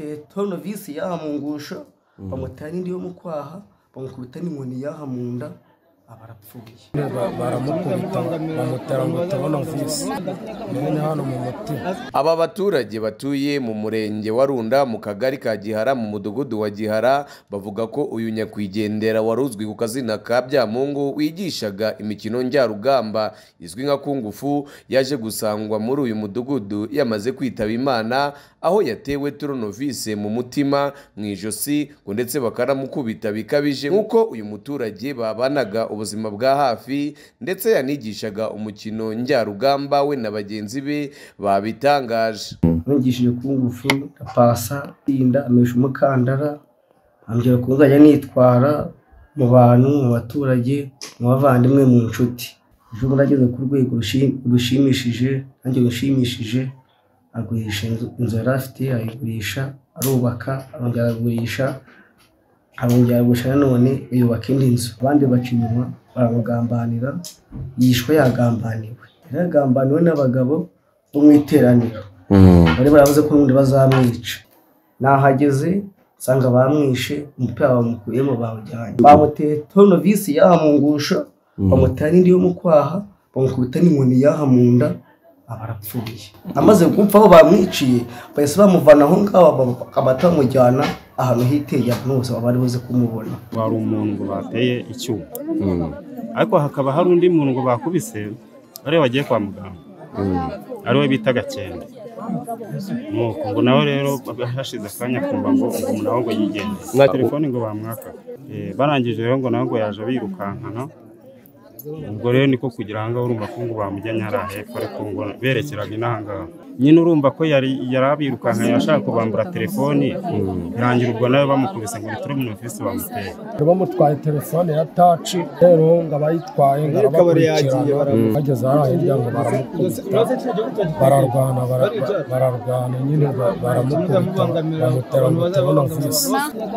bamutera visi yaha mu ngusho bamutera indi yo mu kwaha bamukubita n'inkoni yaha mu nda aba arapfuye baramukubita bamutera ngo tubona visi mwene hano mu mutima aba baturage batuye mu murenge wa runda mu kagari ka gihara mu mudugudu wa gihara bavuga ko uyu nyakwigendera wari uzwi ku kazina ka byamungu wigishaga imikino njyarugamba izwi nka kungufu yaje gusangwa muri uyu mudugudu yamaze kwitaba imana aho yatewe turonovise mu mutima mu ijosi ngo ndetse bakanamukubita bikabije nk'uko uyu muturage babanaga ubuzima bwa hafi ndetse yanigishaga umukino njyarugamba we na bagenzi be babitangaje nigishije ku ngufu ndapasa inda amesha umukandara ambwira ko nzajya nitwara mu bantu mu baturage mu bavandimwe mu nshuti ejo bundi ageze ku rwego rushi- rushimishije nanjye rushimishije agurisha inzu inzu yari afite ayigurisha arubaka arongera aragurisha arongera aragurisha nanone yubaka indi nzu abandi baca inyuma baramugambanira yishwe yagambaniwe yari yagambaniwe n'abagabo bo mu iteraniro bari baravuze ko n'ubundi bazamwica nahageze nsanga bamwishe umupira bamukuyemo bawujyanye bamuteye tonovisi yaha mu ngusho bamutera n'indi yo mu kwaha bamukubita n'inkoni yaha mu nda aba arapfuye amaze gupfa aho bamwiciye bahise bamuvana aho ngaho bakabata bamujyana ahantu hitegeye abantu bose baba bari buze kumubona wari umuntu ngo bateye icyuma ariko hakaba hari undi muntu ngo bakubise ariwe wagiye kwa muganga ariwe bita gakende nuko ngo nawe rero hashize akanya kumva ngo ubu nawe ngo yigende na telefone ngo bamwaka barangije rero ngo nawe ngo yaje birukankana ubwo rero niko kugira ahangaha urumva ko ngo bamujyanye hariya hepfo ariko ngo berekeraga inahangaha nyine urumva ko yari yari abirukankanye ashaka kubambura telefoni birangira ubwo nawe bamukubise ngo ni turi mu ofisi bamuteye bamutwaye telefone ya taci rero ngo abayitwaye ngo arabakurikirana bageze hariya hirya ngo baramukubita bararwana bara- ba- bararwana nyine ba- baramukubita bamutera ngo tubona visi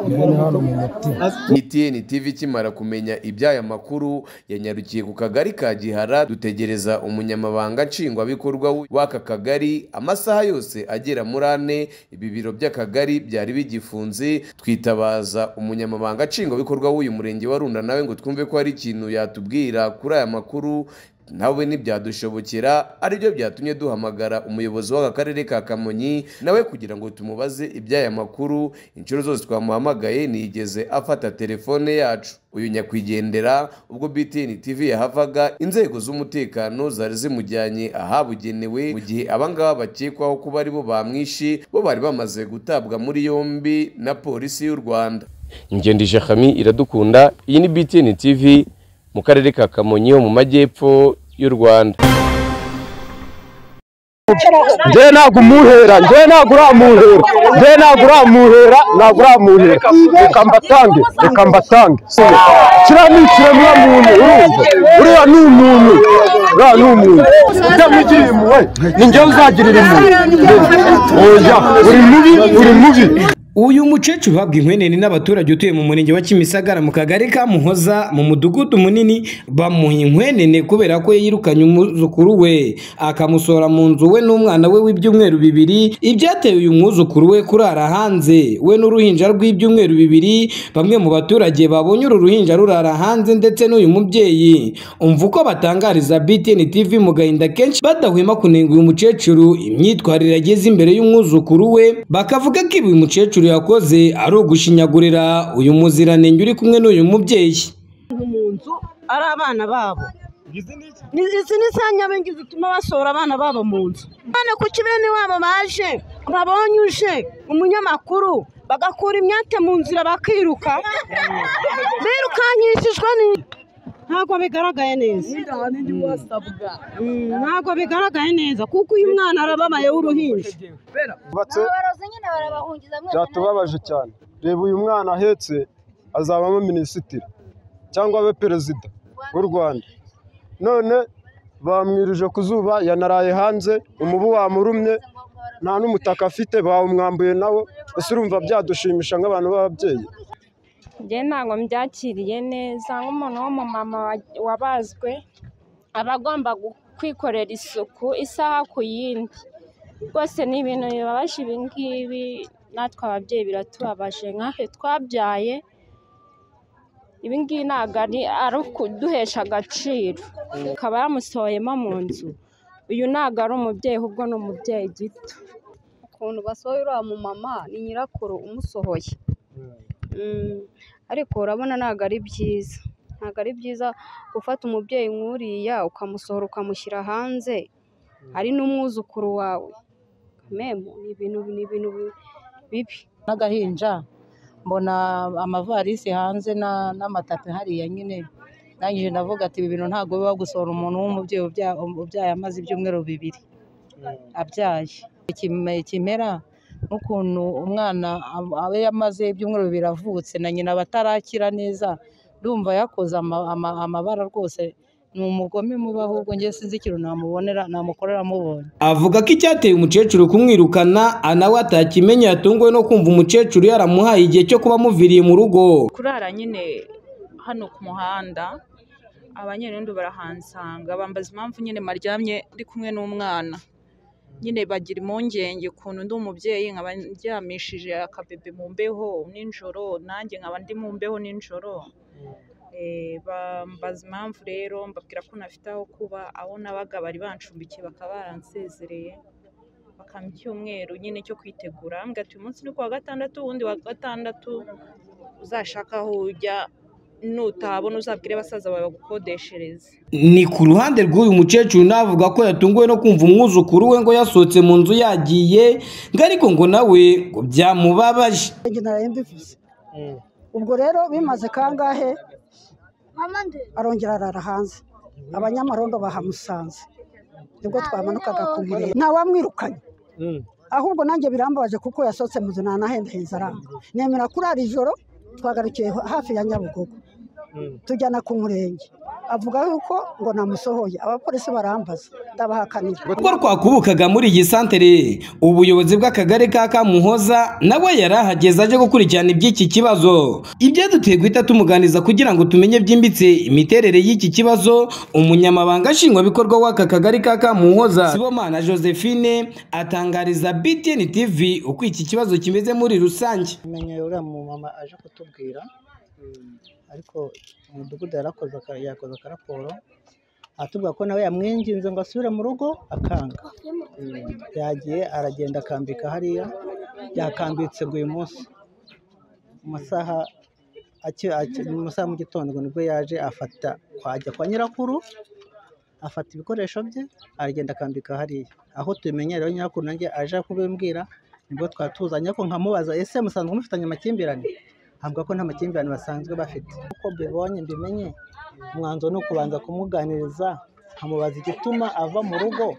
mwene hano mu mutima itn tv ikimara kumenya iby'aya makuru yanyarukiye ku kagari ka gihara dutegereza umunyamabanga nshingwabikorwa w'aka kagari amasaha yose agera muri ane ibi biro by'akagari byari bigifunze twitabaza umunyamabanga nshingwabikorwa w'uyu murenge wa runda nawe ngo twumve ko hari ikintu yatubwira kuri aya makuru nawe ntibyadushobokera aribyo byatumye duhamagara umuyobozi w'aka karere ka kamonyi nawe kugira ngo tumubaze iby'aya makuru inshuro zose twamuhamagaye ntiyigeze afata telefone yacu uyu nyakwigendera ubwo btn tv yahavaga inzego z'umutekano zari zimujyanye ahabugenewe mu gihe abangaba bakekwaho kuba ari bo bamwishe bo bari bamaze gutabwa muri yombi na polisi y'u rwanda ingendije Hami iradukunda iyi ni btn tv mu karere ka kamonyi ho mu majyepfo y'u rwanda njyewe ntabwo umuhera njyewe ntabwo uramuhera njyewe ntabwo uramuhera ntabwo uramuhera reka mbatange reka mbatange kiriya ni ikiremwa muntu urumva uriya ni umuntu uriya ni umuntu utamugiriye impuhwe ni njyewe uzagirira impuhwe oya uri mubi uri mubi uyu mukecuru uhabwa inkwenene n'abaturage utuye mu murenge wa kimisagara mu kagari ka muhoza mu mudugudu munini bamuha inkwenene kubera ko yirukanye umwuzukuru we akamusohora mu nzu we n'umwana we w'ibyumweru bibiri ibyateye uyu mwuzukuru we kurara hanze we n'uruhinja rw'ibyumweru bibiri bamwe mu baturage babonye uru ruhinja rurara hanze ndetse n'uyu mubyeyi umva uko batangariza btn tv mu gahinda kenshi badahwema kunenga uyu mukecuru imyitwarire ageze imbere y'umwuzukuru we bakavuga ko ibi uyu mukecuru yakoze ari ugushinyagurira uyu muziranenge uri kumwe n'uyu mubyeyi mu nzu ari abana babo Ni- izi ni za nyabengi zituma basohora abana babo mu nzu none kuki bene wabo baje babonye uje umunyamakuru bagakura imyate mu nzira bakiruka birukankishijwe ni ntabwo bigaragaye neza Mm, ntabwo bigaragaye neza kuko uyu mwana arababaye w'uruhinja Bubatse, byatubabaje cyane reba uyu mwana ahetse azabamo minisitiri cyangwa abe perezida w'u rwanda none bamwirije ku zuba yanaraye hanze umubu wamurumye nta n'umutaka afite bawumwambuye nawo ese urumva byadushimisha nk'abantu b'ababyeyi njye ntabwo mbyakiriye neza nk'umuntu w'umumama wa- wabazwe aba agomba gu- kwikorera isuku isaha ku yindi rwose ni ibintu bibabaje ibi ngibi natwe ababyeyi biratubabaje nk'aho twabyaye ibi ngibi ntabwo ari ari ukuduhesha agaciro akaba yamusohoyemo mu nzu uyu ntabwo ari umubyeyi ahubwo ni umubyeyi gito ukuntu basohoye uriya mumama ni nyirakuru umusohoye Mm, ariko urabona ntabwo ari byiza ntabwo ari byiza gufata umubyeyi nk'uriya ukamusohora ukamushyira hanze ari n'umwuzukuru wawe memu ni ibintu ni ibintu bi- bibi n'agahinja mbona amavarisi hanze na- n'amatapi hariya nyine nangije ndavuga ati ibi bintu ntabwo biba gusohora umuntu w'umubyeyi ubya- ubyaye amaze ibyumweru bibiri abyaye Ikime- ikimera n'ukuntu umwana ab- aba yamaze ibyumweru bibiri avutse na nyina batarakira neza ndumva yakoze ama- ama- amabara rwose ni umugome mubi ahubwo njye sinzi ikintu namubonera namukorera mubonye avuga ko icyateye umukecuru kumwirukana anawe atakimenya yatunguwe no kumva umukecuru yaramuhaye igihe cyo kuba amuviriye mu rugo kurara nyine hano ku muhanda abanyerondo barahansanga bambaza impamvu nyine maryamye ndi kumwe n'umwana nyine bagira impungenge ukuntu ndi umubyeyi nkaba ndyamishije akabebe mu mbeho nijoro nanjye nkaba ndi mu mbeho nijoro Eh, bambaza impamvu rero mbabwira ko nafite aho kuba aho nabaga bari bancumbikiye bakaba baransezereye bakampa icyumweru nyine cyo kwitegura mbwira ati uyu munsi ni ku wa gatandatu uwundi wa gatandatu uzashaka aho ujya nutabona uzabwire abasaza bawe bagukodeshereze ni ku ruhande rw'uyu mukecuru navuga ko yatunguwe no kumva umwuzukuru we ngo yasohotse mu nzu yagiye ngo ariko ngo nawe ngo byamubabaje njye naraye mbivuze ubwo rero bimaze kangahe arongera arara hanze abanyamarondo bahamusanze nibwo twamanukaga ku birere nta wamwirukanye ahubwo nanjye birambabaje kuko yasohotse mu nzu ntanahendahenze aranga nemera kurara ijoro twagarukiye hafi ya nyabugogo tujyana ku murenge avuga yuko ngo namusohoye abapolisi barambaza ndabahakanira ubwo twakubukaga muri iyi santere ubuyobozi bw'akagari ka kamuhoza nawe yari ahageze aje gukurikirana iby'iki kibazo ibyaduteye guhita tumuganiriza kugira ngo tumenye byimbitse imiterere y'iki kibazo umunyamabanga nshingwabikorwa w'aka kagari ka kamuhoza sibomana josephine atangariza btn tv uko iki kibazo kimeze muri rusange tumenye uriya mumama aje kutubwira ariko umudugudu yarakoze aka- yakoze akaraporo atubwira ko nawe yamwinginze ngo asubire mu rugo akanga yagiye aragenda akambika hariya yakambitse ngo uyu munsi mu masaha aki- aki- mu masaha ya mu gitondo ngo nibwo yaje afata kwajya kwa nyirakuru afata ibikoresho bye aragenda akambika hariya aho tubimenyera rero nyirakuru nanjye aje kubimbwira nibwo twatuzanye ariko nkamubaza ese musanzwe mufitanye amakimbirane avuga ko nta makimbirane basanzwe bafite uko mbibonye mbimenye umwanzuro ni ukubanza kumuganiriza nkamubaza igituma ava mu rugo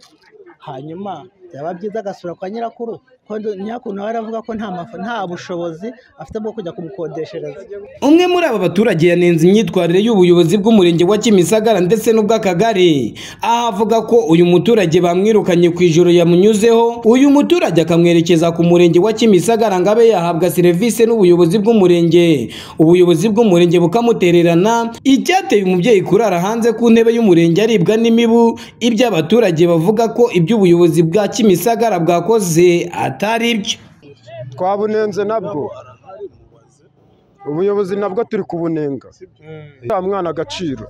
hanyuma byaba byiza agasura kwa nyirakuru ko ndu- nyirakuru nawe aravuga ko nta maf- nta bushobozi afite bwo kujya kumukodeshereza umwe muri aba baturage yanenze imyitwarire y'ubuyobozi bw'umurenge wa kimisagara ndetse n'ubw'akagari aho avuga ko uyu muturage bamwirukanye ku ijoro yamunyuzeho uyu muturage akamwerekeza ku murenge wa kimisagara ngo abe yahabwa serivisi n'ubuyobozi bw'umurenge ubuyobozi bw'umurenge bukamutererana icyateye umubyeyi kurara hanze ku ntebe y'umurenge aribwa n'imibu ibyo abaturage bavuga ko iby'ubuyobozi bwa kimisagara bwakoze atari byo twabunenze nabwo ubuyobozi nabwo turi kubunenga uriya mwana agaciro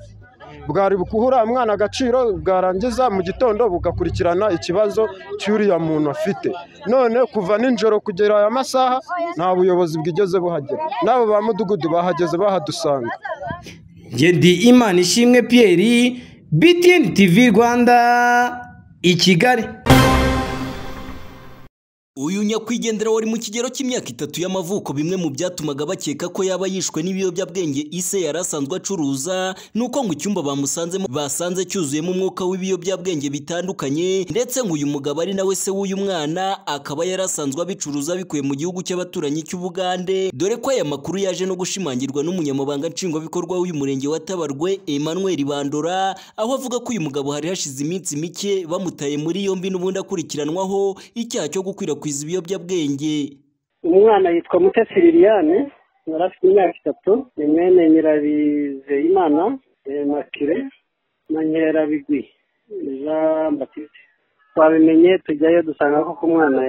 bwari guha uriya mwana agaciro bwarangiza mu gitondo bugakurikirana ikibazo cy'uriya muntu afite none kuva nijoro kugera aya masaha nta buyobozi bwigeze buhagera n'abo ba mudugudu bahageze bahadusanga Ngedi Imana ishimwe Pierre BTN TV Rwanda i Kigali Uyu nyakwigendera wari mu kigero cy'imyaka itatu y'amavuko bimwe mu byatumaga bakeka ko yaba yishwe n'ibiyobyabwenge ise yari asanzwe acuruza ni uko ngo icyumba bamusanzemo basanze cyuzuyemo umwuka w'ibiyobyabwenge bitandukanye ndetse ngo uyu mugabo ari nawe se w'uyu mwana akaba yari asanzwe abicuruza bikuye mu gihugu cy'abaturanyi cy'Ubugande dore ko aya makuru yaje no gushimangirwa n'umunyamabanga nshingwabikorwa w'uyu murenge wa Tabarwe Emmanuel Bandora aho avuga ko uyu mugabo hari hashize iminsi mike bamutaye muri yombi n'ubundi akurikiranwaho icyaha cyo gukwirakwiza ibiyobyabwenge umwana yitwa mutesi liliane yari afite imyaka itatu ni mwene nyirabizeyimana eh, makire na nkerabigwi jean batiste twabimenye tujyayo dusanga koko umwana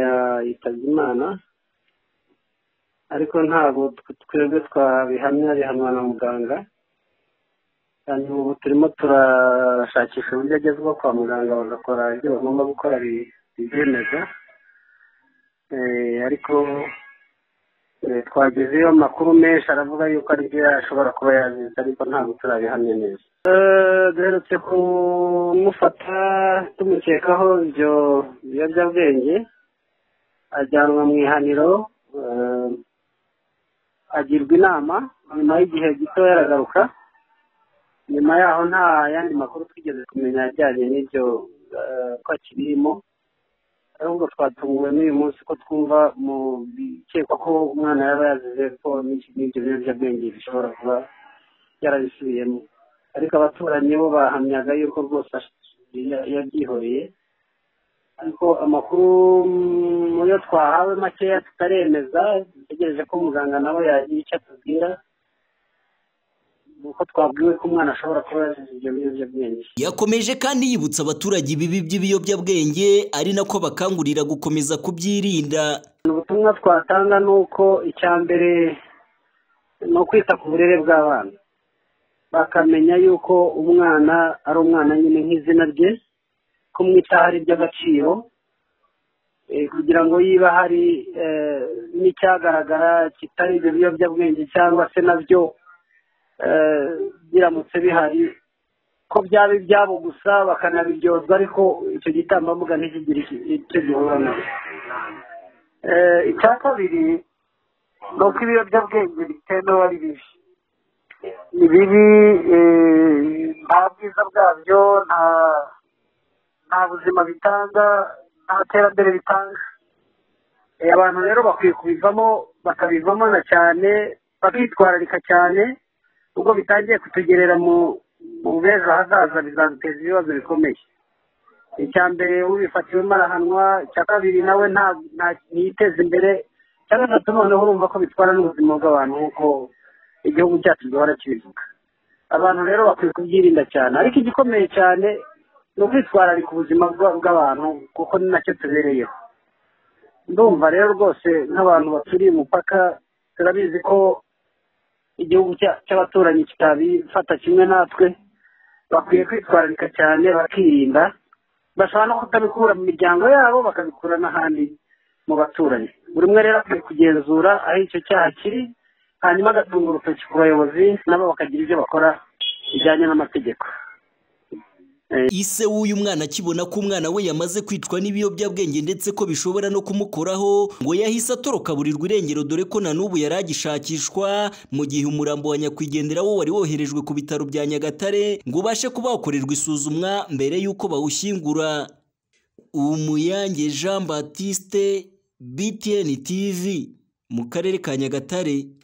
yitabye imana ariko ntabwo twebwe twabihamya bihanwa na muganga hanyuma ubu turimo turashakisha uburyo agezweho kwa muganga bagakora ibyo bagomba gukora bi- bibyemeza Eh, ariko eh, twagezeyo amakuru menshi aravuga yuko ari byo ashobora kuba yazize ariko ntabwo turabihamya neza Eh, duherutse kumufata tumukekaho ibyo biyobyabwenge ajyanwa mu ihaniro eh, agirwa inama nyuma y'igihe gito yaragaruka nyuma yaho nta yandi makuru twigeze kumenya ajyanye n'ibyo eh, ko akirimo ahubwo twatunguwe n'uyu munsi ko twumva mu bikekwa ko umwana yaba yazize ko n'iki- n'ibyo biyobyabwenge bishobora kuba yarabisubiyemo ariko abaturanyi bo bahamyaga yuko rwose ash- ya- yabyihoreye ariko amakuru mm, mu yo twahawe makeya tutaremeza dutegereje ko muganga nawe yagira icyo atubwira nuko twabwiwe ko umwana ashobora kuba yazize ibyo biyobyabwenge yakomeje kandi yibutsa abaturage ibibi by'ibiyobyabwenge ari nako bakangurira gukomeza kubyirinda ubutumwa twatanga ni uko icya mbere ni ukwita ku burere bw'abana bakamenya yuko umwana ari umwana nyine nk'izina rye ko mwitaho ari iby'agaciro eh, kugira ngo yiba hari eh, n'icyagaragara kitari ibyo biyobyabwenge cyangwa se nabyo eh, biramutse bihari ko byaba ibyabo gusa bakanabiryozwa ariko icyo gitambambuga ntikigire iki- icyo gihura nacyo Eh, icya kabiri ni uko ibiyobyabwenge bitemewe ari bibi ni bibi eh, nta bwiza bwabyo nta nta buzima bitanga nta terambere bitanga Eh, abantu rero bakwiye kubivamo bakabivamo na cyane bakitwararika cyane ubwo bitangiye kutugerera mu mu b'ejo hazaza bizaduteza ibibazo bikomeye icya mbere ubifatiwemo arahanwa icya kabiri nawe nta nta- ntiyiteza imbere icya gatatu noneho urumva ko bitwara n'ubuzima bw'abantu nk'uko igihugu cyacu gihora kibivuga abantu rero bakwiye kubyirinda cyane ariko igikomeye cyane ni ukwitwararika ubuzima bwa- bw'abantu kuko ni nacyo tubereyeho ndumva rero rwose nk'abantu baturiye umupaka turabizi ko igihugu cya- cy'abaturanyi kitabifata kimwe natwe bakwiye kwitwararika cyane bakirinda bashobora no kutabikura mu miryango yabo bakabikura n'ahandi mu baturanyi buri umwe rero akwiye kugenzura aho icyo cyaha kiri hanyuma agatunga urutoki ku bayobozi nabo bakagira ibyo bakora bijyanye n'amategeko ise w'uyu mwana akibona ko umwana we yamaze kwicwa n'ibiyobyabwenge ndetse ko bishobora no kumukoraho ngo yahise atoroka burirwa irengero dore ko na n'ubu yari agishakishwa mu gihe umurambo wa nyakwigendera wo wari woherejwe ku bitaro bya nyagatare ngo ubashe kuba wakorerwa isuzumwa mbere y'uko bawushyingura umuyange jean batiste btn tv mu karere ka nyagatare